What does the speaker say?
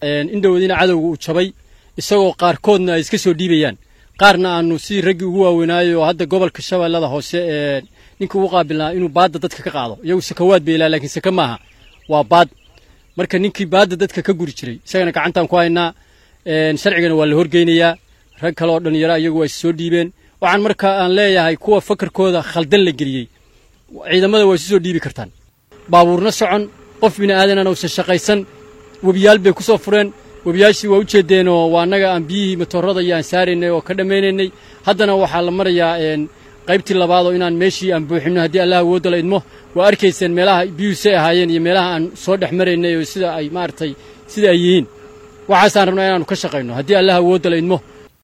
indhowoodiina cadowga uu jabay isagoo qaarkoodna ay iska soo dhiibayaan qaarna aanu sidii raggii ugu waaweynaayo oo hadda gobolka shabeellada hoose ee ninka ugu qaabilnaa inuu baadda dadka ka qaado iyagu sakawaad bay ilaa laakiin saka maaha waa baad marka ninkii baadda dadka ka guri jiray isagana gacantaan ku haynaa sharcigana waa la horgeynayaa rag kale oo dhallinyaro iyagu waa is soo dhiibeen waxaan marka aan leeyahay kuwa fakarkooda khaldan la geliyey ciidamada waa isu soo dhiibi kartaan baabuurna socon qof bini aadanana uusan shaqaysan webiyaal bay ku soo fureen webiyaashii waa u jeedeenoo waa annaga aan biyihii matoorada iyo aan saaraynay oo ka dhammaynaynay haddana waxaa la marayaa qaybtii labaadoo inaan meeshii aan buuxinno haddii allah awoodda la idmo waa arkayseen meelaha biyuhu say ahaayeen iyo meelaha aan soo dhex maraynay oo sida ay maaragtay sida ay yihiin waxaasaan rabnaa inaannu ka shaqayno haddii allah awoodda la idmo